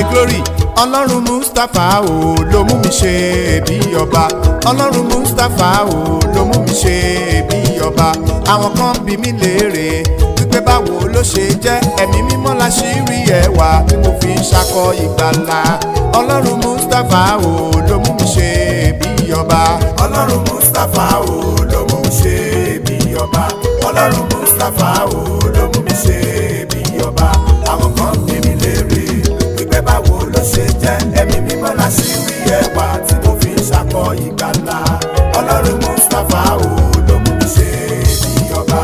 glory ọlọ́run mustapha o ló mú mi ṣe bí ọba ọlọ́run mustapha o ló mú mi ṣe bí ọba àwọn kan bí mi léèrè wípé báwo ló ṣe jẹ́ ẹ̀mí mímọ́ la ṣì rí ẹwà tí mo fi ń ṣakọ ìgbàlà ọlọ́run mustapha o ló mú mi ṣe bí ọba ọlọ́run mustapha o ló mú mi ṣe bí ọba ọlọ́run mustapha o ló mú mi ṣe bí ọba àwọn kan bí mi léèrè wípé báwo ló ṣe jẹ́ ẹ̀mí mímọ́ la ṣì rí ẹwà tí mo fi ń ṣakọ ìgbàlà ọlọ́run mustapha o ló mú mi ṣe bí ọba.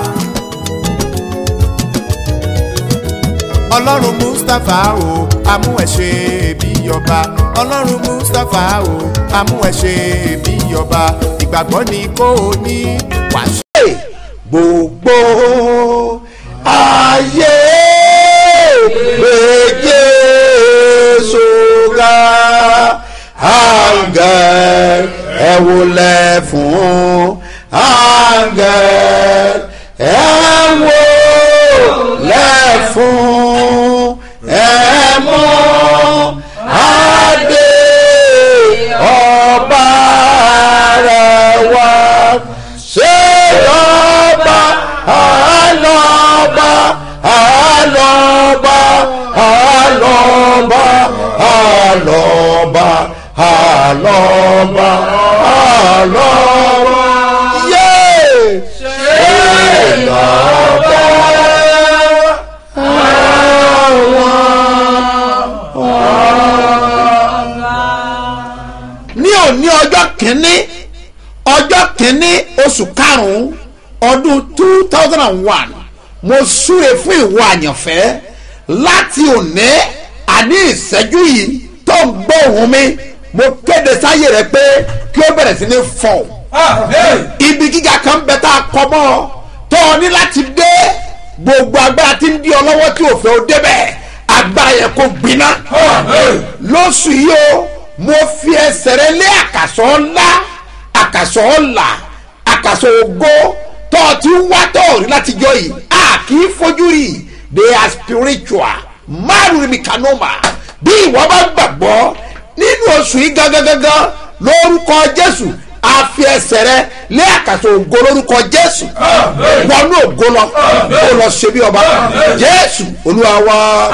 ọlọ́run mustapha o amú ẹ ṣe bí ọba ọlọ́run mustapha o amú ẹ ṣe bí ọba ìgbàgbọ́ ni kò ní wàá gbogbo ayé gbé Jésù ga áńgẹ́l ẹ wólẹ̀ fún áńgẹ́l ẹ wólẹ̀ fún ẹ mọ́ adé ọba rẹ̀ wá ṣé ọba àlọ́ba àlọ́ba àlọ́ba àlọ́ba àlọ́ba àlọ́ba yé ṣé ọba ní òní ọjọ́ kìíní ọjọ́ kìíní oṣù karùn-ún ọdún two thousand and one mo súre fún ìwọ àyànfẹ́ láti òní àní ìṣẹ́jú yìí tó ń gbọ́ ohùn mi mo kéde sáyé rẹ pé kí ó bẹ̀rẹ̀ sí ní fọ̀ ibi gíga kan bẹ tá a kọ mọ́ ọ tó o ní láti dé gbogbo agbára tí ń di ọ lọ́wọ́ tí ò fẹ́ o débẹ̀ agbára yẹn kò gbiná lóṣù yìí o mo fi ẹsẹ̀ rẹ lé àkàsọ̀ ńlá àkàsọ̀ ọ̀la àkàsọ̀ ògo tó o ti ń wá tó o rí láti jọ yìí a kì í fojú rí they are spiritual márùn mi kanoma bí ìwọ bá gbàgbọ́ nínú oṣù yìí gangan gangan lórúkọ jésù a fi ẹsẹ̀ rẹ lé àkàsọ̀ ògo lórúkọ jésù wọnú ògo lọ kó lọ ṣe bí ọba jésù olúwa wa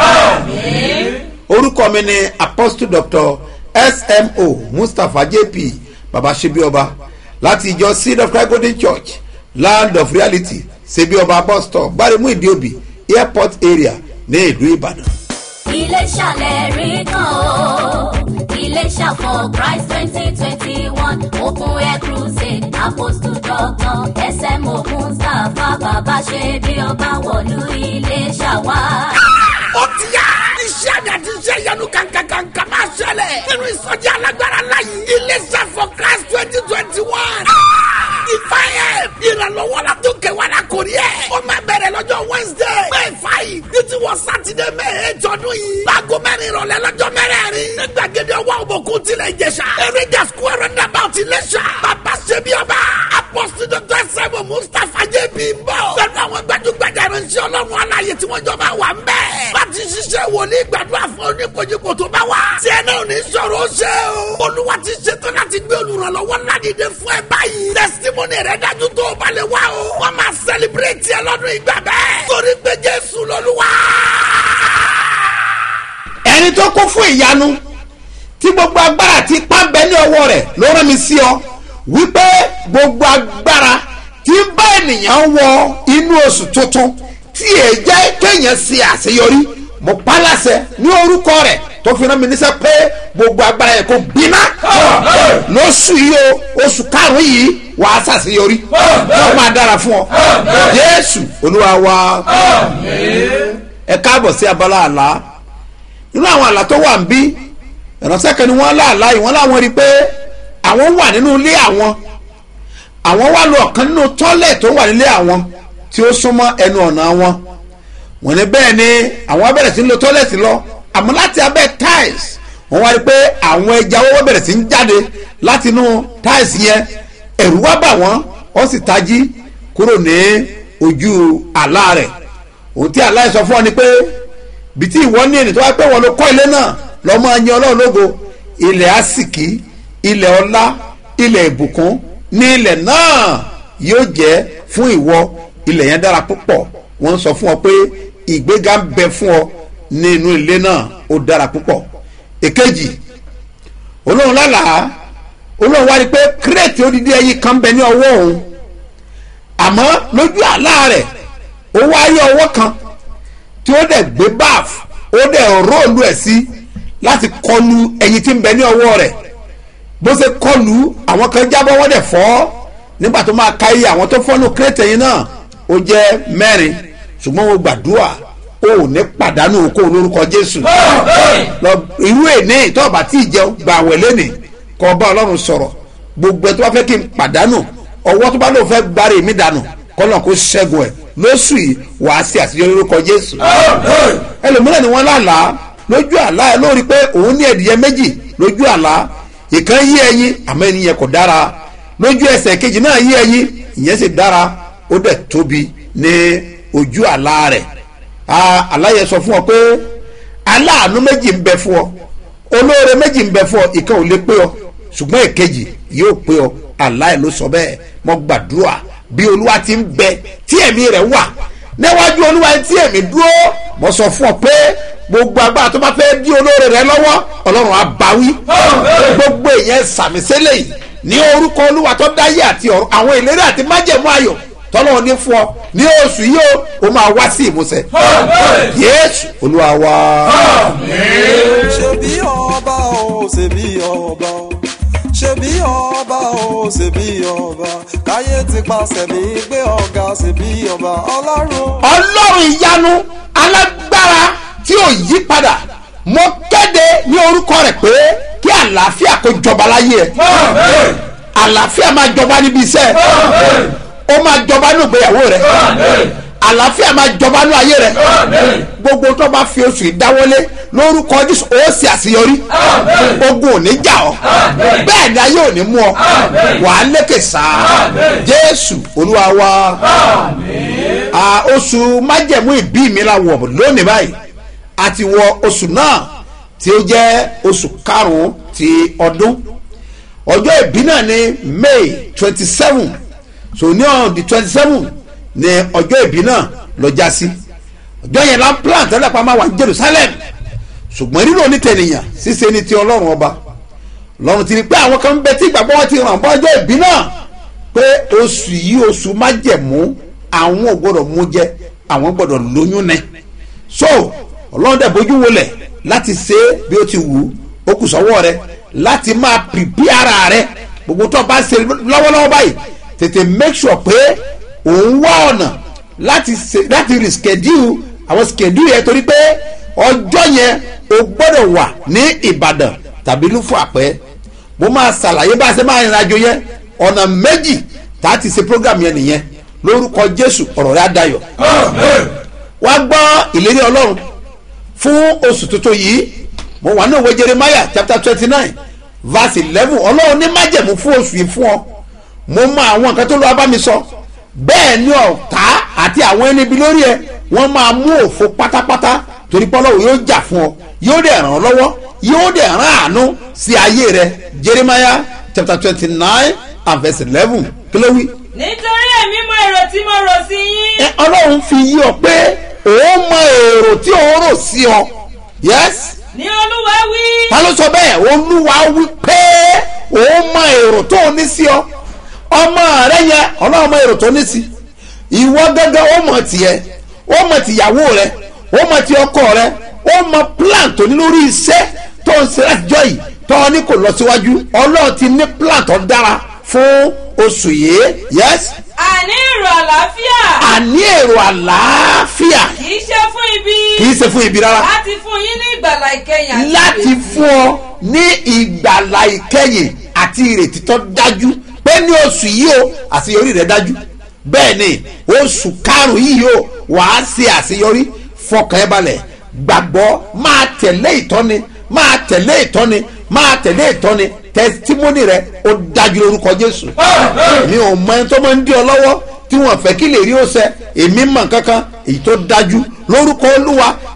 orúkọ mi ni apostle doctor smo mustapha jp baba sebioba láti ìjọ seed of christ golden church land of reality sebioba bus stop gbaremu ìdíòbí airport area ní ìlú ìbàdàn. Iléṣà lẹ́rìí kan o. Iléṣà for Christ twenty twenty one Open Air Crusade Apostle Doctor SMO Mustapha Bàbá ṣe bí ọba wọ̀lú Iléṣà wá. ó ti yá. iṣẹ́ àmì àti iṣẹ́ ìyanu kankankanka máa ṣẹlẹ̀. nínú ìsọjí alágbára láyé. iléeṣẹ́ for christ twenty twenty one. ìfàyẹ̀ ìrànlọ́wọ́ la tó kẹwàá la kò rí ẹ̀. ó máa bẹ̀rẹ̀ lọ́jọ́ wednesday. may five títí wọ sátidé may eight ọdún yìí. láago mẹ́rin ìrọ̀lẹ́ lọ́jọ́ mẹ́rẹ̀ẹ̀rin. ní gbàgede ọwọ́ òbòkun tilẹ̀ ìjẹsà. eréjà square roundabout iléṣà. bàbá ṣebí ọba. apọ́sítì dr sẹ́mu mustapha jb ń bọ̀. pẹ̀lú àwọn gbajúgbajà ìrìnsẹ̀ ọlọ́run aláyé tí wọ́n jọ máa wà ń bẹ̀. láti ṣiṣẹ́ wòlíì gbàdúrà fún oníkojúkò tó bá wà. tí ẹ náà ní sọ̀rọ̀ ó ṣe o. olúwa ti ṣetán láti gbé olùrànlọ́wọ́ ládìde fún ẹ báyìí. testimony rẹ dájú tó o bá lè wá o. wọ́n máa celebrate ẹ lọ́dún ìgbà bẹ́ẹ̀. torí pé jésù lọ́lúwa. ẹni tó kún fún ìyanu tí gbogbo agbára ti pa bẹ ní ọwọ́ rẹ̀ ló rán mi sí ọ wípé gbogbo agbára tí ń bá ènìyàn wọ inú oṣù tuntun tí èé jẹ́ kéèyàn ṣe àṣeyọrí mo pa láṣẹ ní orúkọ rẹ̀ tó fi rán mi níṣẹ́ pé gbogbo agbára yẹn kò gbiná lóṣù yìí o oṣù karùn-ún yìí wàá ṣàṣeyọrí yóò máa dára fún ọ jésù olúwa wa ẹ káàbọ̀ sí abala àlá nínú àwọn àlá tó wà ń bí ìránṣẹ́ kan ni wọ́n láàlá yìí wọ́n láwọn rí i pé àwọn wà nínú ilé àwọn àwọn wà lọ ọ̀kan nínú tọ́lẹ̀ tó wà nílé àwọn tí ó súnmọ́ ẹnu ọ̀nà wọn wọ́n ní bẹ́ẹ̀ ni àwọn bẹ̀rẹ̀ sí ń lo tọ́lẹ̀tì lọ àmọ́ láti abẹ́ tiles wọ́n wá rí i pé àwọn ẹja owó bẹ̀rẹ̀ sí ń jáde láti inú tiles yẹn ẹ̀rù wá bà wọ́n wọ́n sì tají kúrò ní ojú àlá rẹ̀ ohun tí àlá yẹn sọ fún ọ ni pé bí tí ìwọ ní ènìyàn tó wá pé wọn ló kọ́ ilé náà lọ́mọ ẹyin ọlọ́run lógo ilẹ̀ àsìkí ilẹ̀ ọlá ilẹ̀ ìbùkún ní ilẹ̀ náà yóò jẹ́ fún ìwọ ilẹ̀ yẹn dára púpọ̀ wọ́n ń sọ fún ọ pé ìgbéga ń bẹ fún ọ nínú ilé náà ó dára púpọ̀ èkejì olóhùn lálàá olóhùn wá rí i pé kírètì odidi ẹyin kan bẹ ní ọwọ́ òun àmọ́ lójú àlá rẹ̀ ó wá rí ọwọ́ kan tí ó dẹ̀ gbé báf ó dẹ̀ róòlù ẹ̀ sí láti kọlu ẹyin tí ń bẹ ní ọwọ́ rẹ̀ bó ṣe kọlu àwọn kan jábọ́ wọ́n dẹ̀ fọ́ nígbà tó máa ka iye àwọn tó fọ́nù kírètì ẹyin náà ó jẹ́ mẹ́rin ṣùgbọ́n mo gbàdúrà o ò ní pàdánù kó o lórúkọ jésù lọ irú èní tó o bá tí ì jẹun gba àwẹ̀ lẹ́nìí kó o bá ọlọ́run sọ̀rọ̀ gbogbo ẹ tó bá fẹ́ kí n pàdánù ọwọ́ tó bá lóun fẹ́ gbárí mi dànù kọ́nà kó ṣẹ́gun ẹ̀ lóṣù yìí wàá sí àṣeyọrí lórúkọ jésù ẹlòmíràn ni wọ́n lálàá lójú àlá ẹ lórí pé òun ní ẹ̀dìyẹ méjì lójú àlá ìkan yí ẹyin àmọ́ ẹni yẹn kò dára lójú ẹsẹ̀ kejì náà yí ẹyin ìyẹn sì dára ó dẹ̀ tóbi ní ojú àlá rẹ̀ aláyẹ sọ fún ọ pé aláàánú méjì ń bẹ fún ọ olóore méjì ń bẹ fún ọ ìkan ò lè pé ọ ṣùgbọ́n èkejì yóò pé ọ aláyẹ ló sọ bẹ́ẹ̀ mo gbàdúrà bí olúwa ti ń bẹ tí ẹ̀mí rẹ̀ wà níwájú olúwa tí ẹ̀mí dúró mo sọ fún ọ pé gbogbo agbára tó bá fẹ́ dí olóore rẹ lọ́wọ́ ọlọ́run á báwí gbogbo èèyàn sàmì sílẹ̀ yìí ní orúkọ olúwa tó dáyé àti ọ̀run àwọn ìlérí àti májẹ̀mú ayọ̀ tọ́lọ́wọ́ ní fún ọ ní oṣù yìí ó o máa wá sí ìmúṣẹ. yéésù olúwa wa. ṣe bí ọba o ṣe bí ọba o ṣe bí ọba o ṣe bí ọba káyé ti pàṣẹ mi gbé ọ̀gá ṣe bí ọba ọlọ́run. ọlọ́run ìyanu alágbára tí ò yí padà mo kéde ní orúkọ rẹ̀ pé kí àlàáfíà kó jọba láyé ẹ̀ àlàáfíà máa jọba níbi iṣẹ́ ẹ̀ ó máa jọba ní ìgbéyàwó rẹ àlàáfíà máa jọba ní ayé rẹ gbogbo tó bá fi oṣù ìdáwọlé lórúkọ jésù ó sì àṣeyọrí ogun ò ní jà ọ bẹ́ẹ̀ ni ayé ò ní mú ọ wàá lékè sáà jésù olúwa wa oṣù májẹ̀mú ìbí mi la wọ̀ lónìí báyìí a ti wọ oṣù náà tí ó jẹ́ oṣù karùn-ún ti ọdún ọjọ́ ìbí náà ní may twenty seven so ní on the twenty seven ní ọjọ́ ìbí náà lọ já sí ọjọ́ yẹn la ń plan tẹ́lẹ̀ pa máa wà ní jerusalem ṣùgbọ́n nínú onítẹ̀nìyàn ṣíṣe ni ti ọlọ́run ọba lọ́run ti rí pé àwọn kan ń bẹ tí ìgbàgbọ́ wọn ti ràn bọ́ ọjọ́ ìbí náà pé oṣù yìí oṣù májẹ̀mú àwọn ò gbọ́dọ̀ mú jẹ àwọn gbọ́dọ̀ lóyún ní so ọlọ́run dẹ̀ bójú wọlẹ̀ láti ṣe bí ó ti wù ú ó kù sọ́wọ́ rẹ láti máa pìpì ara rẹ gbogbo tó bá ṣe lọ́wọ́lọ́wọ́ báyìí tètè make sure pé òun wá ọ̀nà láti ṣe láti reschedule àwọn schedule yẹn torí pé ọjọ́ yẹn o gbọ́dọ̀ wà ní ìbàdàn tàbí lúfọ̀ àpẹ́ mo máa ṣàlàyé bá a ṣe máa rìnrìn àjò yẹn ọ̀nà méjì tá a ti ṣe program yẹn nìyẹn lórúkọ jésù ọ̀rọ̀ rẹ̀ á dayọ̀ wá gbọ́ ìlérí ọlọ́run fún oṣù tuntun yìí mo wà ní òwe jeremiah chapter twenty nine verse eleven ọlọ́run ní májẹ̀mú fún oṣù yìí fún ọ mo mọ àwọn nǹkan tó lọ bá mi sọ bẹ́ẹ̀ ni ọ̀tá àti àwọn ẹni ibi lórí ẹ wọ́n máa mú òfo pátápátá torí pọ́lọ́wọ́ yóò jà fún ọ yóò dẹ̀ ràn ọ́ lọ́wọ́ yóò dẹ̀ ràn àánú sí ayé rẹ jeremiah chapter twenty nine and verse eleven kí ló wí. nítorí èmi mọ èrò tí mo rò sí yín. ẹ ọlọ́run fi yí ọ pé òun mọ èrò tí òun rò sí ọ yes ní olúwa wí. ta ló sọ bẹ́ẹ̀ olúwa wí pé òun mọ èrò tó o ní sí ọ ọmọ rẹ yẹn ọlọ́run mọ èrò tó ní sí ìwọ gángan ó mọ tiẹ̀ ó mọ tìyàwó rẹ ó mọ ti ọkọ rẹ ó mọ plan tó ní lórí iṣẹ́ tó ń ṣe látijọ́ yìí tó ọ ní kò lọ síwájú ọlọ́run ti ní plan tó dára fún oṣù yìí yes àní èrò àlàáfíà. àní èrò àlàáfíà kì í ṣe fún ibi. kì í ṣe fún ibi rárá láti fún yín ní ìgbàlà ìkẹyìn àti láti ìrètí. fún ọ ní ìgbàlà ìkẹyìn àti ìrètí tó dájú pé ní oṣù yìí o àṣeyọrí rẹ dájú bẹ́ẹ̀ ni oṣù karùn-ún yìí o wàá ṣe àṣeyọrí fọkàn ẹ balẹ̀ gbàgbọ́ máa tẹ̀lé ìtọ́ni máa tẹ̀lé ìtọ́ni máa tẹ̀lé ìtọ́ni tẹsítímọ́nì rẹ ó dájú lórúkọ jésù mi ò mọ ẹni tó máa ń dí ọ lọ́wọ́ tí wọ́n fẹ́ kí lè rí ó ṣẹ èmi mọ̀ kankan èyí tó dájú lórúkọ olúwa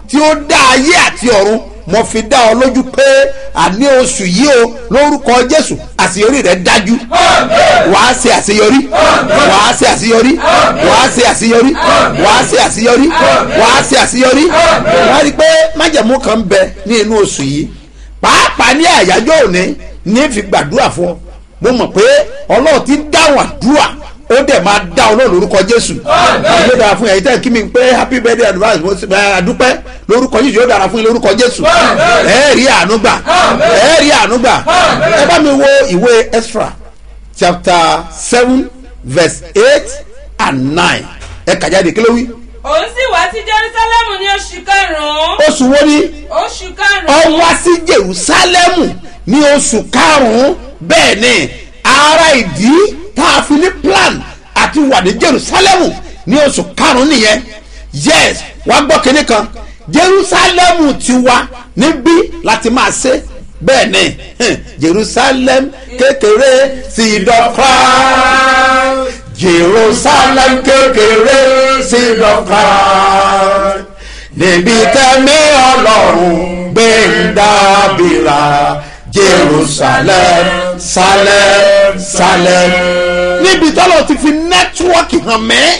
tí ó dá ayé àti ọ̀run mo fi dá ọ lójú pé àní oṣù yìí o lórúkọ jésù àṣeyọrí rẹ dájú wàá ṣe àṣeyọrí wàá ṣe àṣeyọrí wàá ṣe àṣeyọrí wàá ṣe àṣeyọrí wàá ṣe àṣeyọrí wàá rí i pé májẹ̀mú kan ń bẹ ní inú oṣù yìí pàápàá ní àyájọ́ òní ní fi gbàdúrà fún ọ mo mọ̀ pé ọlọ́run ti dáhùn àdúrà ó dẹ̀ máa dá ọ náà lórúkọ jésù yóò dára fún yàrá kí mi pé happy birthday advance mo sì máa dúpẹ́ lórúkọ jésù yóò dára fún yín lórúkọ jésù ẹ rí àánú gbà ẹ rí àánú gbà ẹ bá mi wo ìwé extra chapter seven verse eight and nine ẹ kà jáde kí ló wí. òun sì wá sí jerusalemu ní oṣù karùn-ún oṣù wo ni oṣù ọ karùn-ún wá sí jerusalemu ní oṣù karùn-ún bẹ́ẹ̀ ni ara ìdí tá a fi ní plan àti wà ní jerusalemu ní oṣù karùn-ún nìyẹn yes wá gbọ́ kínní kan jerusalemu ti wá níbí láti máa ṣe bẹ́ẹ̀ ni heh, jerusalem kékeré seed of Christ jerusalem kékeré seed of Christ níbi tẹ́mi ọlọ́run gbé ń dábìrà jerusalem salem salem. níbi tọ́lọ̀ ti fi nẹ́tíwọ́ọ̀kì hàn mẹ́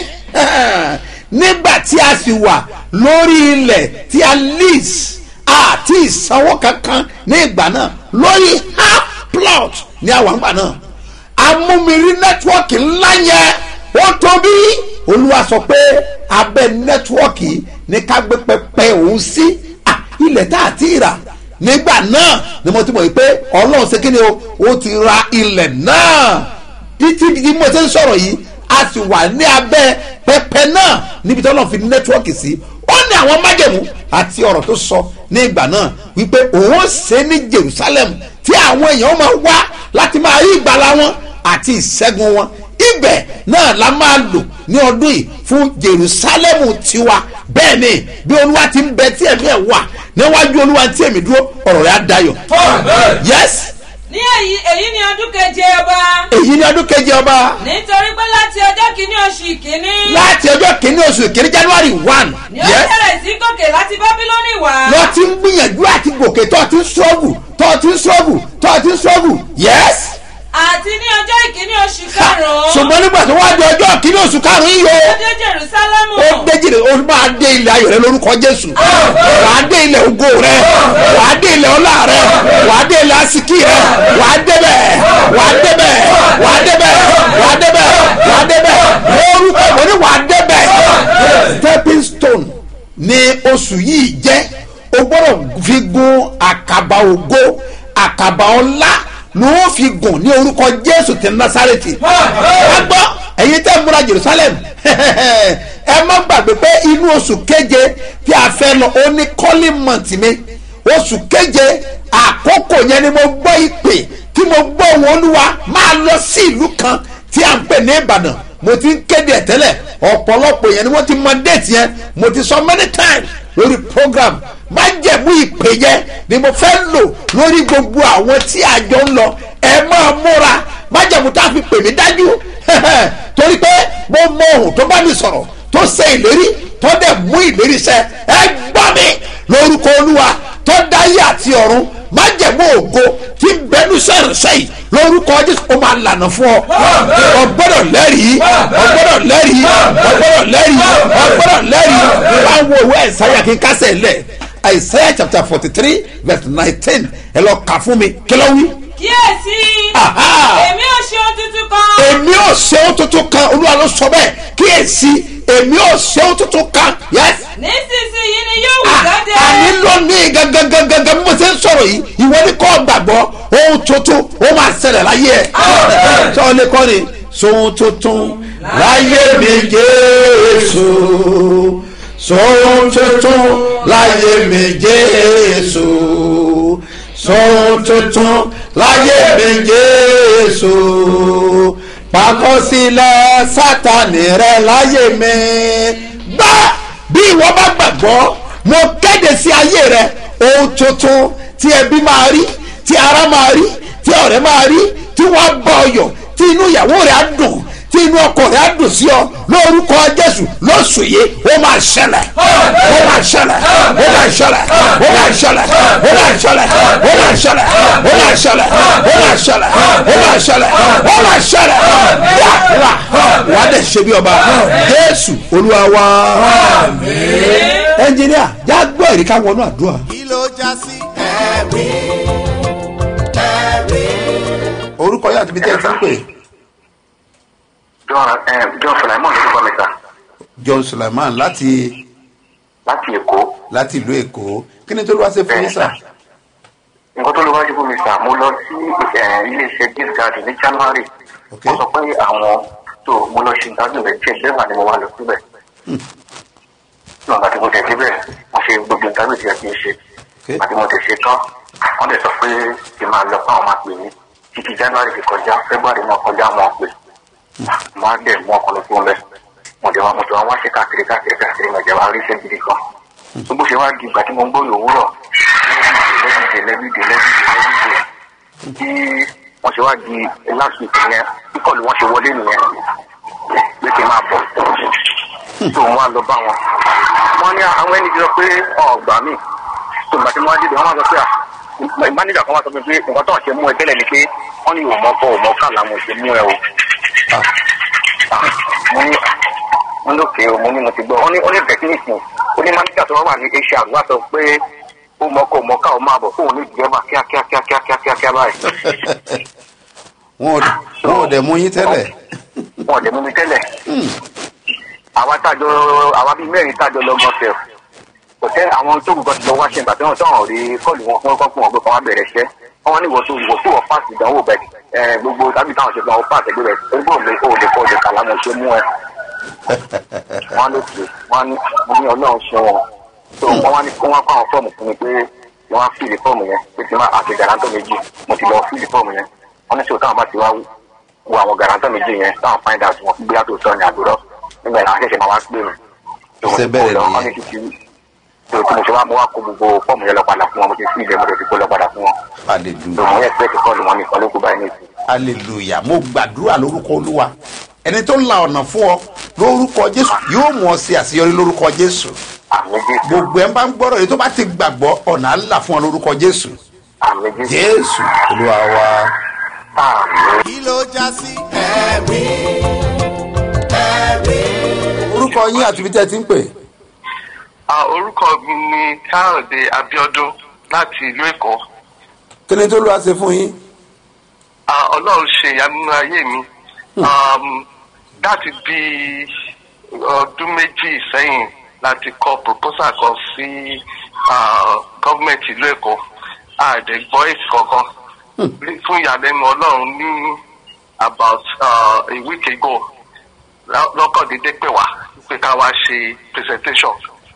nígbà tí a sì wà lórí ilẹ̀ tí a lease àti ìsanwó kankan ní ìgbà náà lórí half plot ní àwọn àgbà náà amúmiri nẹ́tíwọ́ọ̀kì ńlá yẹn ó tóbi olúwa sọ pé abẹ́ nẹ́tíwọ́ọ̀kì ní ká gbé pẹpẹ òun sí à ilẹ̀ tá a ti rà nígbà náà ni mo ti mọ̀ yìí pé ọlọ́run ṣe kí ni o ó ti ra ilẹ̀ náà títí bí mo ṣe ń sọ̀rọ̀ yìí a sì wà ní abẹ́ pẹpẹ náà níbi tí ọlọ́run fi nẹ́tíwọ́ọ̀kì sí ó ní àwọn májẹ̀mú àti ọ̀rọ̀ tó sọ ní ìgbà náà wípé òun ó ṣe ní Jerusalem tí àwọn èèyàn máa wá láti máa rí ìgbàlá wọn àti ìṣẹ́gun wọn ibẹ̀ náà la máa lò ní ọdún yìí fún Jerusalem tiwa bẹ́ẹ̀ ni bí olúwa ti ń bẹ tí ẹ̀mí ẹ̀ wà níwájú olúwa tí èmi dúró ọ̀rọ̀ rẹ̀ á dayọ̀ yes ní èyí èyí ni ọdún keje ọba èyí ni ọdún keje ọba nítorí pé láti ọjọ́ kìíní oṣù ìkíní láti ọjọ́ kìíní oṣù kìíní January one ni ó yes bẹ̀rẹ̀ sí gòkè láti bábílónì wá lọ ti ń gbìyànjú àti gòkè tó ti ń ṣọ́ọ̀bù tó ti ń ṣọ́ọ̀bù tó ti ń ṣọ́ọ̀bù yes àti ní ọjọ́ ìkíní oṣù karùn-ún ṣùgbọ́n nígbà tó wá di ọjọ́ kìíní oṣù karùn-ún yìí o ó dé jerusalemu ó déjìlè ó máa dé ilẹ̀ ayọ̀ rẹ lórúkọ jésù wàá dé ilẹ̀ ògo rẹ wàá dé ilẹ̀ ọlá rẹ wàá dé ilẹ̀ asiki rẹ wàá débẹ̀ wàá débẹ̀ wàá débẹ̀ wàá débẹ̀ wàá débẹ̀ lórúkọ mo ní wàá débẹ̀ stepping stone ni oṣù yìí jẹ́ o gbọ́dọ̀ fi gun àkàbà ògo àkàbà ọlá ló ń fi gùn ní orúkọ jésù ti násàrètì wá gbọ́ ẹ̀yin tẹ́ ń múra jerusalem ẹ má gbàgbé pé inú oṣù keje tí a fẹ́ lọ ó ní calling month mi oṣù keje àkókò yẹn ni mo gbọ́ ìpè tí mo gbọ́ ohùn olúwa máa lọ sí ìlú kan tí a ń pè ní ìbàdàn mo ti ń kéde ẹ̀ tẹ́lẹ̀ ọ̀pọ̀lọpọ̀ yẹn ni wọ́n ti mọ déètì yẹn mo ti sọ many times lórí program májẹ̀mú ìpè yẹn ni mo fẹ́ lò lórí gbogbo àwọn tí àjọ ń lọ ẹ máa múra májẹ̀mú tá a fi pè mí dájú torí pé mo mọ ohun tó bá mi sọ̀rọ̀ tó ṣe ìlérí tó dẹ̀ mú ìlérí ṣẹ ẹ gbọ́ mi lórúkọ olúwa tó dáyé àti ọ̀run májẹ̀mú ògo tí ń bẹnu sẹ́rìnsẹ́ yìí lórúkọ jésù ó máa lànà fún ọ ọgbọ́dọ̀ lẹ́rìí ọgbọ́dọ̀ lẹ́rìí ọgbọ́dọ̀ lẹ́rìí ọgbọ́dọ̀ lẹ́rìí báwo ìwé àìsáyà kí n kásẹ̀ lẹ̀ àìsáyà chapter forty three verse nineteen ẹ lọ kà fún mi kí ló wí. kíyèsí Aha. èmi ò ṣe ohun tuntun kan èmi ò ṣe ohun tuntun kan olúwa ló sọ bẹ́ẹ̀ kíyèsí èmi ò ṣe ohun tuntun kan yes nísinsìnyí ni yóò wù jáde àní lónìí gangan bí mo ṣe ń sọ̀rọ̀ yìí ìwọ ni kò gbàgbọ́ ohun tuntun ó máa ṣẹlẹ̀ láyé ẹ̀ sọ lè kọ́ ni sohun tuntun láyé mi jésù sohun tuntun láyé mi jésù sohun tuntun láyé mi jésù pàkọsílẹ̀ sátani rẹ láyé mi gbá bí ìwọ bá gbàgbọ́ mo kéde sí ayé rẹ ohun tuntun tí ẹbí máa rí tí ara máa rí tí ọ̀rẹ́ máa rí tí wọ́n bá ọyọ̀ tí inú ìyàwó rẹ̀ á dùn tí inú ọkọ rẹ̀ á dùn sí ọ lórúkọ jésù lóṣù yìí ó máa ṣẹlẹ̀ ó máa ṣẹlẹ̀ ó máa ṣẹlẹ̀ ó máa ṣẹlẹ̀ ó máa ṣẹlẹ̀ ó máa ṣẹlẹ̀ ó máa ṣẹlẹ̀ ó máa ṣẹlẹ̀ ó máa ṣẹlẹ̀ ó máa ṣẹlẹ̀ wà wà wà á dẹ̀ ṣe bí ọba jésù olúwa wa ẹnjìníà já gbọ́ ẹ̀rí ká wọnú àdúrà. kí ló já sí ẹ̀rí ẹ̀rí. orúkọ yóò àti bí tẹ́ ẹ ti ń pè. John eh, John Sulaiman ló bá mi ta john sulaiman láti láti Èkó. láti ìlú èkó kí ni tó ló wá ṣe fún yín sà. Nǹkan tó ló wájú fún mi sà, mo lọ sí eh, iléeṣẹ́ gift garden ní January. Ok. Wọ́n sọ pé àwọn tó mo lọ ṣe ìdájọ́ rẹ̀ jẹ́ bẹ́ẹ̀ ni mo wá lọ síbẹ̀. Nígbà tí mo tẹ̀ síbẹ̀, wọ́n ṣe gbogbo ìdájọ́ tí a ti ń ṣe. Ok. Nígbà tí mo tẹ̀ ṣe tán, wọ́n lè sọ pé kí n máa lọ fún àwọn máa pè mí. Títí January ti kọjá, February náà kọjá wọn pè. Mo á dẹ̀ mú ọkọ̀ lọ fún bẹ́ẹ̀. Mo jẹ́ wa mo jọ wá ṣe káàkiri káàkiri káàkiri mo jẹ́ wa rí iṣẹ́ gidi kan. Tó bó ṣe wá di ìgbà tí mo ń gbóyè òwúrọ̀, lẹ́bìdè lẹ́bìdè lẹ́bìdè lẹ́bìdè tí wọ́n ṣe wá di last week yẹn kíkọ́lù wọn ṣe wọlé nìyẹn pé kí n máa bọ̀ tó wọn á lọ bá wọn. wọ́n ní àwọn ẹni jọ pé ọ̀gbà mi tó ìgbà tí wọ́n á dìde wọ́n máa sọ pé à ìmáníjà kan wá sọ pé pé nǹkan tó ń ṣe mú ẹ tẹ́lẹ̀ ni pé wọ́n ní òmọ́kọ òmọ́ká làwọn ò ṣe mú ẹ o. Ah, mo ní mo lókè o mo ní mo ti gbọ́ wọ́n ní wọ́n ní bẹ̀kínìsì ó ní máníjà tó wà ní asia wá sọ pé ó mọ́kọ òmọ́ká ò máa bọ̀ fóun ní ìjọba kíákíákíákíákíá báyìí wọn ò wọn ò dẹ̀ mú yín tẹ́lẹ̀. wọn ò lè mú mi tẹ́lẹ̀. àwa tájọ àwa bíi mẹ́rin tájọ lọ gọ́sẹ̀ kò tẹ́ àwọn tó kù kan ti lọ wá ṣe ìgbà tí wọ́n tọ̀hún rí kọ́ọ̀lù wọn fún ọkọ̀ fún wọn pé kọ́ wá bẹ̀rẹ̀ iṣẹ́ wọ́n ní ìwòsàn ìwòsàn wọ̀ páàsì ìdánwò bẹ̀ ẹ̀ gbogbo tábìlì táwọn ṣe fún wọn páàsì ẹgbẹ́ rẹ̀ orúkọ òde òde kọ́ òde kàlá mo ṣe mú ẹ. wọ́n ló pè wọ́n ní mo ní ọlọ́run ṣe wọn tó wọ́n wá ní kó wọ́n kó àwọn fọ́ọ̀mù fún mi pé wọ́n á fìlì fọ́ọ̀mù yẹn pé tí wọ́n àti gàrántọ̀ méjì mo ti lọ fìlì fọ́ọ̀mù yẹn wọ́n ní sọ táwọn bá ti wá wo àwọn gàrántọ̀ méjì yẹn táwọn find out wọn gbé àtò sọ ní àdúrà nígbà yẹn àwọn ṣẹ̀ṣẹ̀ máa wá pè mí. tó mo Ṣé ti kó bẹ́ẹ̀ lọ, nìyẹn? wọ́n ní títí tó tí mo ṣe wá mo wá kó gbogbo fọ́ọ̀mù yẹn lọ padà fún wọn mo ti fi ilẹ̀ mo ti fi kó lọ padà fún wọn. tó hallelujah mo yẹ pẹ́ẹ́tì kọ́ọ̀lù wọn nìkan ló kú báyìí nìyí. hallelujah mo gbàdúrà lórúkọ olúwa ẹni tó ń la ọ̀nà fún ọ lórúkọ jésù yóò mú ọ sí àṣeyọrí lórúkọ jésù àmì jésù gbogbo ẹ̀ ń bá ń gbọ́rọ̀ èyí tó bá ti gbàgbọ́ ọ̀nà á là fún ọ lórúkọ jésù àmì jésù jésù olúwa wa. àmì. kí ló já sí ẹ̀rí ẹ̀rí. orúkọ yín àti ibi tẹ́ ẹ ti ń pè. Ah, orúkọ mi ni káyọ̀dé abiodun láti ìlú èkó kí ni tó lọ́wọ́ ṣe fún yín. Ah, ọlọ́run ṣe ìyanu nínú ayé mi Um, láti bí ọdún méjì sẹ́yìn láti kọ proposal kan sí ah, gọ́ọ̀mẹ̀ntì ìlú èkó àdẹ̀gbọ́ èsì kankan fún ìyàlẹ́nu ọlọ́run ní about uh, a week ago lọ́- lọ́kàn dédé pè wá pé ká wá ṣe presentation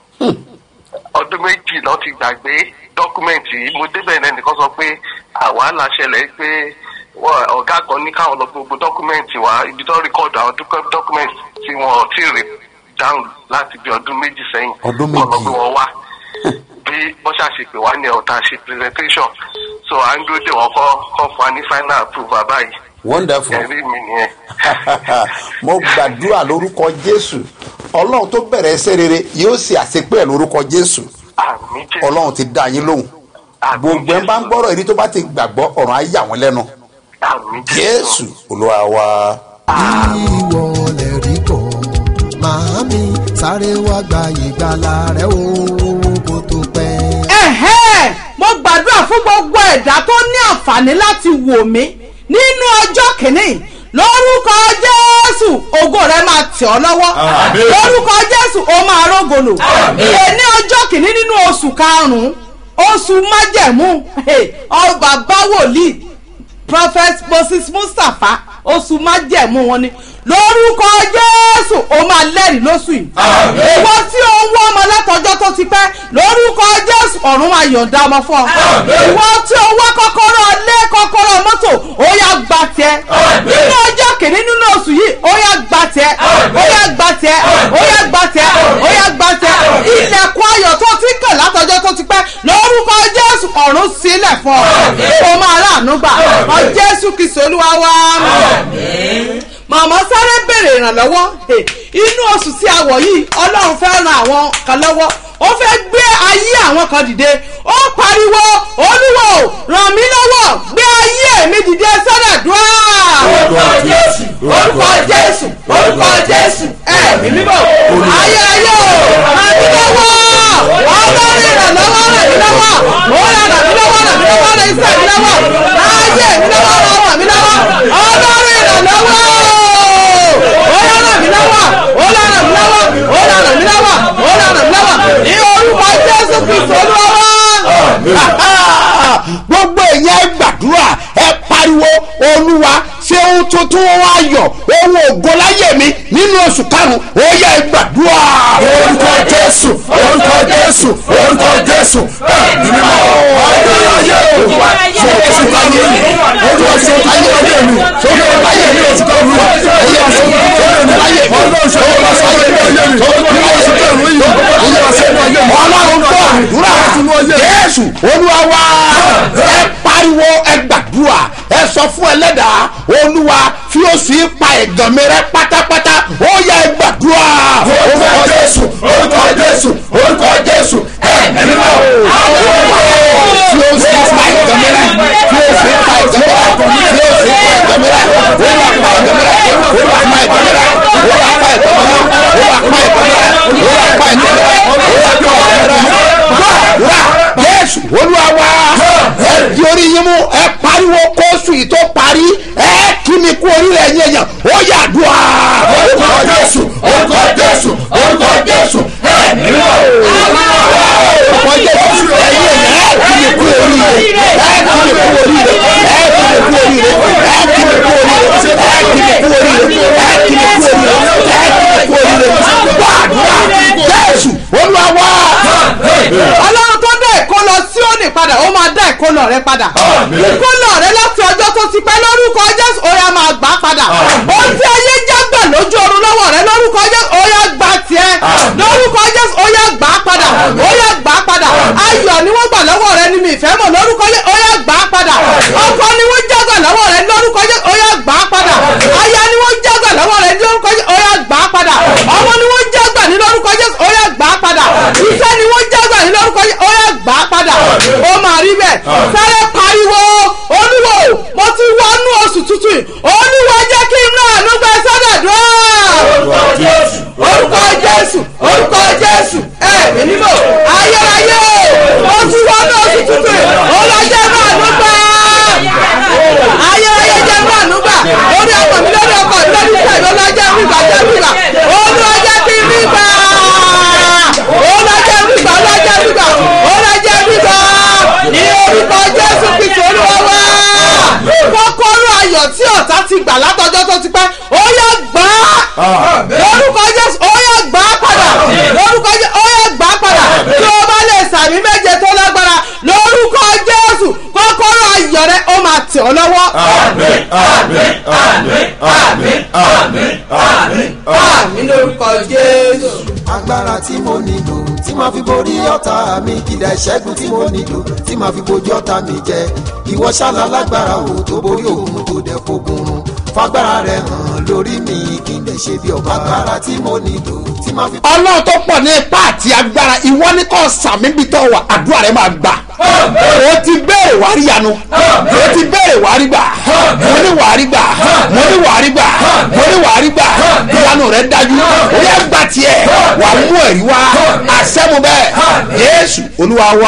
ọdún méjì lọ ti gbàgbé dọ́kúmẹ̀ntì yìí mo débẹ̀ náà nìkan sọ pé àwàhálà ṣẹlẹ̀ pé wọ́n- ọ̀gá kan ní káwọn lọ gbogbo dọ́kúmẹ̀ntì wá ibi tó rìkọ́dù àwọn dúkọ́- dọ́kúmẹ̀ntì tí wọ́n ò tí ì rí dáhùn láti bí ọdún méjì sẹ́yìn Ọdún wọ́n lọ méjì. gbé wọn wá bí wọ́n ṣàṣepè wá ní ọ̀tá ṣe presentation so à ń dúró dé wọn kọ́ kọ́ fún wa ní final approval báyìí wonderful. ẹ̀rí mi nìyẹn. mo gbàdúrà lórúkọ jésù ọlọ́run tó bẹ̀rẹ̀ ẹsẹ̀ rere yóò ṣe àṣepẹ́ ẹ̀ lórúkọ jésù àmì jésù ọlọ́run ti dá yín lóhùn àmì gbogbo ẹ̀ ń bá ń gbọ́rọ̀ èyí tó bá ti gbàgbọ́ ọ̀run á yà wọ́n lẹ́nu àmì jésù olúwa wa. ìwọ lè rí kọ́ màámi sáré wá gba ìgbàlà rẹ o kó tó pẹ́. ẹ̀hẹ́ mo gbàdúrà fún gbogbo ẹ̀dá tó ní àǹfààní láti wò mí nínú ọjọ́ kìíní lórúkọ jésù ògo rẹ máa tẹ̀ ọ́ lọ́wọ́ lórúkọ jésù ó máa rógòlò èní ọjọ́ kìíní nínú oṣù karùn-ún oṣù májẹ̀mú ọ bàbá wòlíì prophet moses mustapha oṣù májẹ̀mú wọn ni lórúkọ jésù ó máa lẹ́rìí lóṣù yìí ìwọ tí ó ń wọ́ ọmọ látọjọ́ tó ti pẹ́ lórúkọ jésù ọ̀run máa yọ̀ǹda ọmọ fún ọ ìwọ tí ó wá kọ́kọ́rọ́ lé kọ́kọ́rọ́ mọ́tò ó yá gba tiẹ̀ nínú ọjọ́ kìíní nínú oṣù yìí ó yá gba tiẹ̀ ó yá gba tiẹ̀ ó yá gba tiẹ̀ ó yá gba tiẹ̀ ilẹ̀kùn ayọ̀ tó ti kàn látọjọ́ tó ti pẹ́ lórúkọ jésù ọ̀run sílẹ̀ fún ọ ó máa ráàánú gbà ọ jésù kìí olúwa wá màmá sáré bẹ́ẹ̀. ìrànlọ́wọ́ Hey, inú oṣù tí a wọ̀ yìí ọlọ́run fẹ́ ran àwọn kan lọ́wọ́ ó fẹ́ gbé ayé àwọn kan dìde ó pariwo olúwo ràn mí lọ́wọ́ gbé ayé mi dìde sọ́dọ̀dúrà. orúkọ jésù orúkọ jésù orúkọ jésù ẹ̀mí mímọ́ ayé ayé o ràn mí lọ́wọ́ ọlọ́run ìrànlọ́wọ́ ràn mí lọ́wọ́ ó ràn mí lọ́wọ́ ràn mí lọ́wọ́ ràn iṣẹ́ mi lọ́wọ́ ayé mi lọ́wọ́ ràn mí lọ́wọ́ ọlọ́run ìrànlọ́wọ́ ó yá ràn mí lọ́wọ́ ó yá ràn mí lọ́wọ́ ó yá ràn mí lọ́wọ́ ó yá ràn mí lọ́wọ́ ní orúkọ jésù kristu olúwa gbogbo èèyàn ẹ gbàdúrà ẹ pariwo olúwa ṣé ohun tuntun wá yọ ohun ògo láyé mi nínú oṣù karùn-ún ó yẹ ẹ gbàdúrà. orúkọ jésù orúkọ jésù orúkọ jésù ẹ̀mí mímọ́ ọ̀rọ̀ ayé olúwa ṣé oṣù láyé mi olúwa ṣé oṣù láyé mi ṣé oṣù láyé mi oṣù karùn-ún ẹ̀yẹ oṣù karùn-ún láyé mi olúwa ṣé oṣù láyé mi olúwa ṣé oṣù karùn-ún yìí olúwa ṣé oṣù láyé mi ọlọ́run tó àdúrà jésù olúwa wá ẹ pariwo ẹ gbàdúrà ẹ sọ fún ẹlẹ́dàá olúwa fi oṣù yìí pa ẹ̀gàn mi rẹ́ pátápátá ó yẹ ẹ gbàdúrà. orúkọ jésù orúkọ jésù orúkọ jésù ẹ̀mí mímọ́ fi oṣù yìí pa ẹ̀gàn mi rẹ́ fi oṣù yìí pa ẹ̀gàn mi rẹ́ fi oṣù yìí pa ẹ̀gàn mi rẹ́ olúwa pa ẹ̀gàn mi rẹ́ olúwa pa ẹ̀gàn mi rẹ́ olúwa pa ẹ̀gàn mi rẹ́ olúwa pa ẹ̀gàn mi rẹ́ olúwa pa ẹ̀gàn mi rẹ́ olúwa pa ẹ̀gàn mi rẹ́ gbàdúrà jésù olúwa wá ẹ di orí yín mú ẹ pariwo kóòsù yìí tó parí ẹ kí mi kú orílẹ̀ ẹ̀yìn èèyàn ó yà dùn á. orúkọ jésù orúkọ jésù orúkọ jésù ẹ nílò orúkọ jésù ẹ̀yìn èèyàn ẹ kí mi kú oríire ẹ kí mi kú oríire ẹ kí mi kú oríire ẹ kí mi kú oríire ẹ kí mi kú oríire ẹ kí mi kú oríire ẹ kí mi kú oríire gbàdúrà jésù olúwa wá. ọlọ́run tó dá ìkólọ síónì padà ó máa dá ìkólọ rẹ padà ìkólọ rẹ láti ọjọ́ tó ti pẹ́ lórúkọ jésù ó yá máa gbà á padà ohun tí ayé jágbà lójú oorun lọ́wọ́ rẹ lórúkọ jésù ó yá gbà tiẹ̀ lórúkọ jésù ó yá gbà á padà ó yá gbà á padà ayọ̀ ni wọ́n gbà lọ́wọ́ rẹ ní mi ìfẹ́ mọ̀ lórúkọ jésù ó yá gbà á padà ọkọ ni wọ́n jágbà lọ́wọ́ rẹ lórúkọ jésù ó yá gbà á padà aya ni wọ́n jágbà lọ́wọ́ rẹ lórúkọ jésù ó yá gbà á padà ọmọ ni wọ́n jágbà ní lórúkọ jésù ó yá gbà á padà iṣẹ́ ni wọ́n jágbà ní lórúkọ jésù ó yá gbà á padà ó máa rí bẹ́ẹ̀ sáré pariwo olúwo mo ti wọnú oṣù tuntun yìí olúwo jẹ́ kí n náà ló gbẹ sọ́dọ̀dọ́. orúkọ jésù orúkọ jésù orúkọ jésù ẹ̀mí mímọ́ ayérayé mo ti wọnú oṣù tuntun yìí olùjẹ́ náà ló gbẹ. ayérayé jẹ́ náà ló gbà orí ọkọ̀ mi lórí ọkọ̀ mi lórí ìṣẹ̀lẹ̀ olùjẹ́ mi gbà jẹ́ mi gbà olùjẹ́ kí mi gbà olùjẹ́ mi gbà olùjẹ́ mi gbà olùjẹ́ mi gbà ní orúkọ jésù kristu olúwa wá kọ́kọ́rọ́ ayọ̀ tí ọ̀tá ti gbà látọjọ́ tó ti pẹ́ ó yá gbà á lórúkọ jésù ó yá gbà á padà lórúkọ jésù ó yá gbà á padà tí o bá lè sàmì méje tó lágbára lórúkọ jésù kọ́kọ́rọ́ ayọ̀ rẹ ó máa tẹ̀ ọ́ lọ́wọ́. àmín àmín àmín àmín àmín àmín àmín lórúkọ jésù. agbára tí mo nílò tí màá fi borí ọ̀tá mi kìdá ìṣẹ́gun tí mo nílò tí màá fi bojú ọ̀tá mi jẹ ìwọ ṣáná lágbára o tó borí òun tó dẹ̀ fogun run fagbára rẹ hàn lórí mi kí n lè ṣe bí ọba agbára tí mo nílò tí màá fi. ọlọ́run tó pọ̀ ní ipá àti agbára ìwọ ní kò sàmì bí tọ́ wà àdúrà rẹ máa gbà o ti béèrè wàá rí yanu o ti béèrè wàá rí gbà mo ní wàá rí gbà mo ní wàá rí gbà mo ní wàá rí gbà ìyanu rẹ dájú o yẹ gbà tiẹ̀ wà mú ẹ̀rí wá àṣẹ́mu bẹ́ẹ̀ yéésù olúwa wá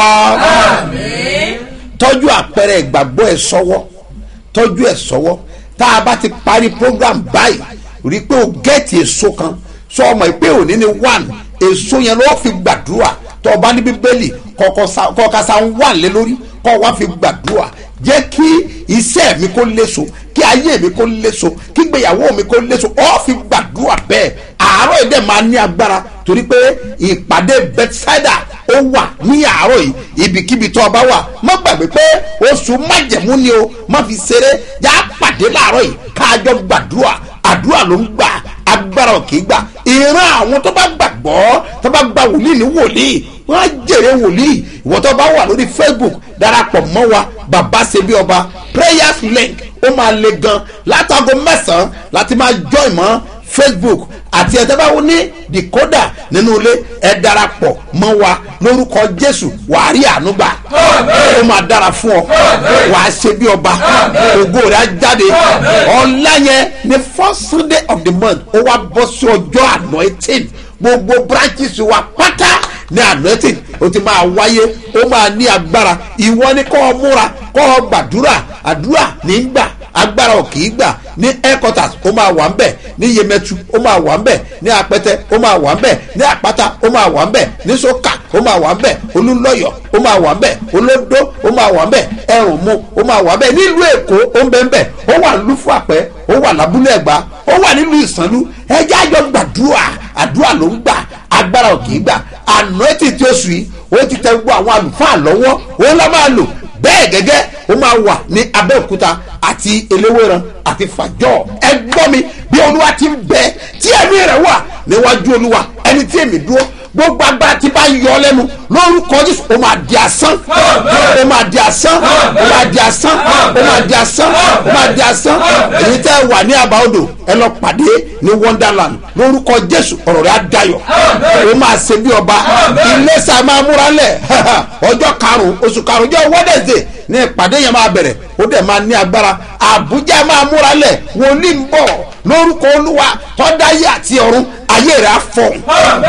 tọ́jú àpẹẹrẹ ìgbàgbọ́ ẹ̀ sọ́wọ́ tọ́jú ẹ̀ sọ́wọ́ tá a bá ti parí program báyìí rí i pé o gẹ́ẹ̀tì èso kan sọ ọmọ yìí pé òní ni one èso yẹn lọ́ọ́ fi gbàdúrà tó o bá ní bíbélì kọ̀ọ̀kan sa ń wà lé lórí kọ́ wa fi gbàdúrà jẹ́ kí iṣẹ́ mi kó léso kí ayé mi kó léso kí gbéyàwó mi kó léso ọ́ fi gbàdúrà bẹ́ẹ̀ àárọ̀ yìí dẹ̀ máa ní agbára torí pé ìpàdé bethsaida ó wà ní àárọ̀ yìí ibikíbi tó o bá wà má gbàgbé pé oṣù májẹ̀mú ni o má fi ṣeré já pàdé láàárọ̀ yìí káàjọ gbàdúrà àdúrà ló ń gbà agbára ò kì í gbà ìran àwọn tó bá gbàgbọ́ tó bá gba wòlíì ní wòlíì wọ́n á jèrè wòlíì ìwọ tó bá wà lórí facebook darapọ̀ mọ́ wa bàbá ṣe bí ọba prayers link ó máa le gan látago mẹ́sàn-án láti máa join mọ́ facebook àti ẹ̀ tẹ́ bá wọ́n ní decoder nínú ilé ẹ darapọ̀ mọ́ wa lórúkọ jésù wàá rí àánú gbà ó máa dára fún ọ wàá ṣe bí ọba ògo rẹ̀ á jáde ọ̀la yẹn ní first sunday of the month ó wá bọ́ sí ọjọ́ anointing gbogbo branches wa pátá ní anointing ó ti máa wáyé ó máa ní agbára ìwọ ni kọ́ ọ múra kọ́ ọ gbàdúrà àdúrà nígbà agbára ò kì í gbà ní headquarters ó máa wà ń bẹ̀ ní yemẹtu ó máa wà ń bẹ̀ ní apẹtẹ ó máa wà ń bẹ̀ ní àpáta ó máa wà ń bẹ̀ ní soka ó máa wà ń bẹ̀ olúlọ́yọ̀ ó máa wà ń bẹ̀ olódó ó máa wà ń bẹ̀ ẹrùnmu ó máa wà ń bẹ̀ nílùú èkó ó ń bẹ̀ ń bẹ̀ ó wà lúfú àpẹ́ ó wà lábúlé ẹ̀gbá ó wà nílùú ìsànlú ẹjẹ́ àjọ gbàdúrà àdúrà ló ń gbà agbára ò kì í gbà anointing tí ó sùn yìí ó ti tẹ gbogbo àwọn àlùfáà lọ́wọ́ ó lọ́ máa lò bẹ́ẹ̀ gẹ́gẹ́ ó máa wà ní abẹ́òkúta àti eléwéran àti fàjọ́ ẹ gbọ́ mi bí olúwa ti ń bẹ tí ẹ̀mí rẹ̀ wà níwájú olúwa ẹni tí èmi dúró gbogbo agbára tí bá yọ ọ lẹ́nu lórúkọ jésù ó máa di asán ó máa di asán ó máa di asán ó máa di asán ó máa di asán èyí tẹ́ ẹ wà ní àbá odò ẹ lọ pàdé ní wonderland lórúkọ jésù ọ̀rọ̀ rẹ̀ á dayọ̀ ó máa ṣe bí ọba iléeṣẹ́ máa múra lẹ̀ ọjọ́ karùn-ún oṣù karùn-ún jẹ́ wednesday ní ìpàdé yẹn máa bẹ̀rẹ̀ ó dẹ̀ máa ní agbára àbújá máa múra lẹ̀ wòlíì ń bọ̀ lórúkọ olúwa tọ́dáyé àti ọ̀run ayé rẹ̀ á fọ̀hún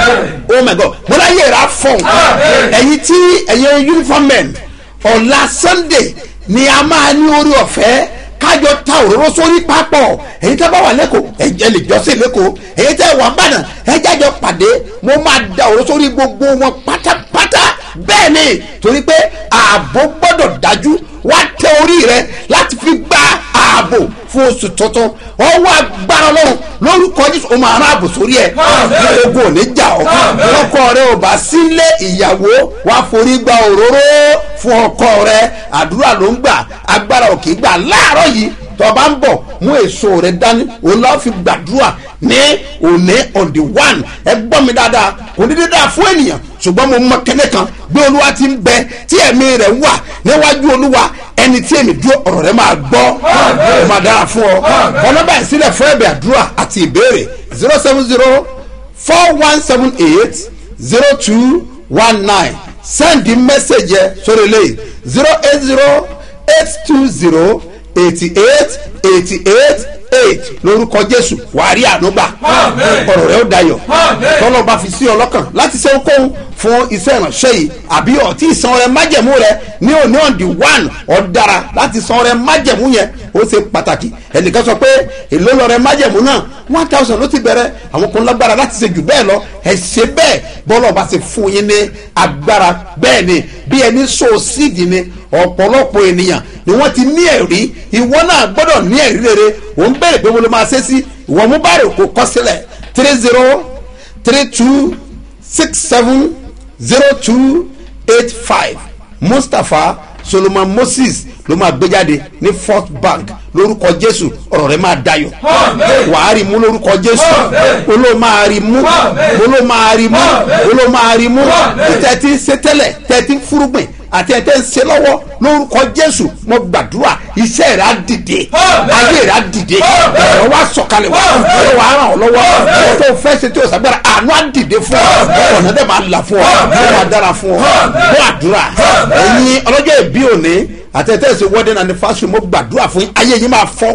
oh my god mo láyé rẹ̀ á fọ̀hún ẹ̀yin tí ẹ̀yin uniform men ọ̀la sunday ni a máa ní orí ọ̀fẹ́ kájọ ta òróró sórí pápọ̀ èyí tẹ́ bá wà lẹ́kọ̀ọ́ ẹ̀jẹ̀ lè jọ́sìn lẹ́kọ̀ọ́ èyí tẹ́ wà bàdàn ẹ̀jẹ̀ àjọ pàdé mo máa da òróró sórí gbogbo wọn pátápátá bẹ́ẹ̀ ni torí pé ààbò gbọ́dọ̀ dájú wá tẹ orí rẹ láti fi gba ààbò fún oṣù tuntun ọwọ́ agbára lọ́rùn lórúkọ jésù o máa rán ààbò sórí ẹ ogun ò ní jà ọ́ ọkọ rẹ ò bá sílé ìyàwó wá forí gba òróró fún ọkọ rẹ àdúrà ló ń gbà agbára ò kì í gbà láàárọ̀ yìí tọba ń bọ̀ mú èso rẹ dání òun lọ́ọ́ fi gbàdúrà ní òní on the one ẹ gbọ́ mi dáadáa kò ní dídá fún ènìyàn ṣùgbọ́n mo mọ kẹ́lẹ́ kan bí olúwa ti ń bẹ tí ẹ̀mí rẹ̀ wà níwájú olúwa ẹni tí èmi dúró ọ̀rọ̀ rẹ̀ máa gbọ́ ó máa dára fún ọ ọlọ́ba ìsílẹ̀ fún ẹ̀bẹ̀ àdúrà àti ìbéèrè zero seven zero four one seven eight zero two one nine send the message yẹ sórí eléyìí zero eight zero eight two zero eighty eight eighty eight eight lórúkọ jésù wàá rí ànúgbà ọ̀rọ̀ rẹ̀ ó dayọ̀ tọ́lọ́ bá fi sí ọ lọ́kàn láti ṣe okòwò fún iṣẹ́ ìránṣẹ́ yìí àbí ọtí ìsan rẹ májẹ̀mú rẹ ní òní ọ̀dì one ọ̀dára láti san rẹ májẹ̀mú yẹn ó ṣe pàtàkì ẹnìkan sọ pé èló lọ rẹ májẹ̀mú náà one thousand ló ti bẹ̀rẹ̀ àwọn kan lágbára láti ṣe jù bẹ́ẹ̀ lọ ẹ ṣe bẹ́ẹ̀ bọ́lọ̀ bá ṣe fún yín ní agbára bẹ́ẹ̀ ni bí ẹni so síìdì ni ọ̀pọ̀lọpọ̀ ènìyàn ni wọ́n ti ní ẹ̀rí ìwọ náà gbọ́dọ̀ ní ẹ̀rí rere òun bẹ̀rẹ̀ pé mo lè máa ṣe sí ìwọ mú bá rè kó kọ́ sílẹ̀ three zero three two six seven zero two eight five mustapha solomon moses ló máa gbé jáde ní fourth bank lórúkọ jésù ọ̀rọ̀ rẹ máa dayọ̀ wàá rí mú lórúkọ jésù olóò máa rí mú olóò máa rí mú olóò máa rí mú tẹ́tí ṣe tẹ́lẹ̀ tẹ́tí fúrúgbìn àti ẹ̀ tẹ́ ń ṣe lọ́wọ́ lórúkọ jésù mo gbàdúrà iṣẹ́ rẹ̀ á dìde ayé rẹ̀ á dìde ọ̀rọ̀ wa sọ̀kalẹ̀ wá ọ̀rọ̀ wa ràn ọ́ lọ́wọ́ ọ̀rọ̀ tó fẹ́ ṣe tí o sàgbára àánú á dìde fún ọ ọ̀nà dẹ̀ máa là fún ọ ó máa dára fún ọ bó àdúrà ẹ̀yin ọlọ́jọ́ ìbí òní àti ẹ̀tẹ́ ṣe wedding anniversary mo gbàdúrà fún yín ayé yín máa fọ́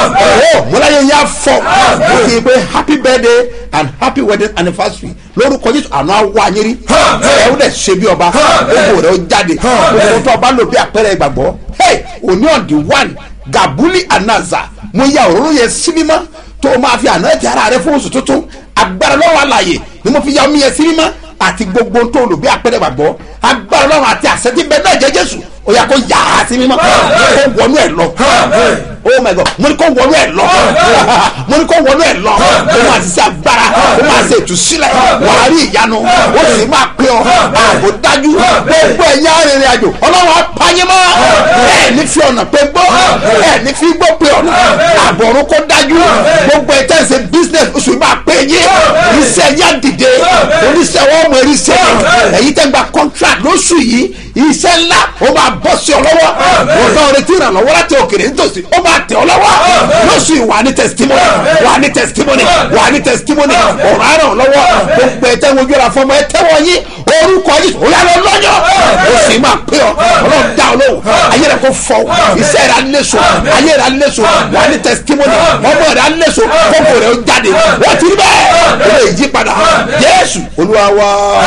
ọ̀ mo láyé yín á fọ́ mo kì í pé happy birthday and happy wedding anniversary lórúkọ jésù àná wá yín rí ẹ ó dẹ̀ ṣe bí ọba gbogbo rẹ̀ ó jáde gbogbo tó ọba lò bí àpẹẹrẹ ìgbàgbọ́ hey òní ọ̀dì one gabuli anaza mo ya òróró yẹn sí mímọ́ tó o máa fi àná ẹ̀tẹ̀ ara rẹ fún oṣù tuntun agbára lọ́wọ́ àlàyé ni mo fi ya omi yẹn sí mímọ́ àti gbogbo tó o lò bí àpẹẹrẹ ìgbàgbọ́ agbára lọ́wọ́ àti àṣẹ tí bẹ́ẹ̀ náà jẹ́ jésù ó yà kó yà á sí mímọ́ kó wọnú ẹ̀ lọ oh my god mo ní kó wọnú ẹ̀ lọ mo ní kó wọnú ẹ̀ lọ ó máa ti ṣe agbára ó máa ṣe ìtúsílẹ̀ wàá rí ìyanu ó sì máa pé ọ àbò dájú gbogbo ẹ̀yìn arìnrìn àjò ọlọ́run apáyé mọ́ ẹ̀ ní fi ọ̀nà pé gbọ́ ẹ̀ ní fi gbọ́ pé ọ̀nà àbọ̀rún kó dájú gbogbo ẹ̀ tẹ̀sẹ̀ business oṣù máa pé yín iṣẹ́ yá dìde oníṣẹ́ wọn mọ eríṣẹ́ èyí tẹ́ gba contract lóṣù yìí iṣẹ́ ńlá ó máa bọ́ sí ọ lọ́wọ́ wọn náà retí ìrànlọ́wọ́ láti òkèrè nítòsí ó máa tẹ̀ ọ lọ́wọ́ lóṣù yìí wà ní testimony wà ní testimony wà ní testimony ọ̀rọ̀ àràn lọ́wọ́ gbogbo ẹ̀ tẹ́wọ́n ojú ọ̀la fọmọ ẹ tẹ́wọ́ yín orúkọ yìí ó yàrá lọ́yọ̀ ó sì máa pé ọ ọlọ́run dá ọ lóhùn ayé rẹ kò fọ iṣẹ́ rẹ alẹ́sọ ayé rẹ alẹ́sọ wà ní testimony ọmọ rẹ alẹ́sọ kókò rẹ ó jáde wọ́n ti rí bẹ́ẹ̀ ó lè yí padà jésù olúwa wa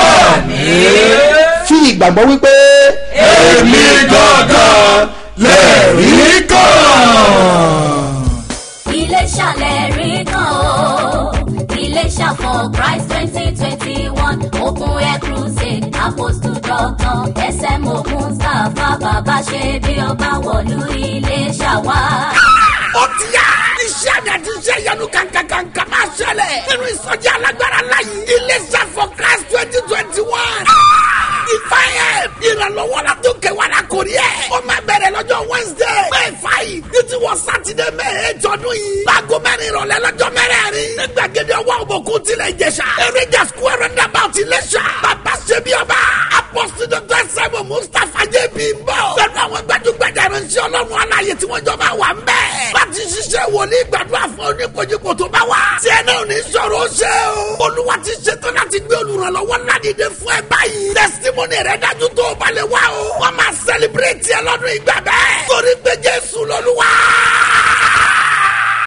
fi ìgbàgbọ́ wípé èmi gangan lẹ́rìí kan. Iléṣà lẹ́rí kan o. Iléṣà for Christ twenty twenty one Open Air Crusade Apostle Doctor SM Mustapha bàbá ṣe bí ọba wọ̀lú Iléṣà wá. ó ti yá. iṣẹ́ àmì àti iṣẹ́ ìyanu kankankanka máa ṣẹlẹ̀. nínú ìsọjí alágbára láyé. iléeṣẹ́ for christ twenty twenty one. ìfàyẹ̀ ìrànlọ́wọ́ la tó kẹwàá la kò rí ẹ̀. ó máa bẹ̀rẹ̀ lọ́jọ́ wednesday. may five títí wọ sátidé may eight ọdún yìí. láago mẹ́rin ìrọ̀lẹ́ lọ́jọ́ mẹ́rẹ̀ẹ̀rin. ní gbàgede ọwọ́ òbòkun tilẹ̀ ìjẹsà. eréjà square roundabout iléṣà. bàbá ṣe bí ọba. apọ́sí dr sẹ́mu mustapha jẹ́bi ń bọ̀. pẹ̀lú àwọn gbajúgbajà ìránṣẹ́ ọlọ́run aláyé tí wọ́n jọba wà ń bẹ̀. láti ṣiṣẹ́ wòlíì gbàdúrà fún oníkojúkò tó bá wà. tí ẹ náà ní sọ̀rọ̀ ó ṣe o. olúwa ti ṣetán láti gbé olùrànlọ́wọ́ ládìde fún ẹ báyìí. testimony rẹ dájú tó o balẹ̀ wá o. wọ́n máa celebrate ẹ lọ́dún ìgbà bẹ́ẹ̀. torí pé jésù lọ́lúwa.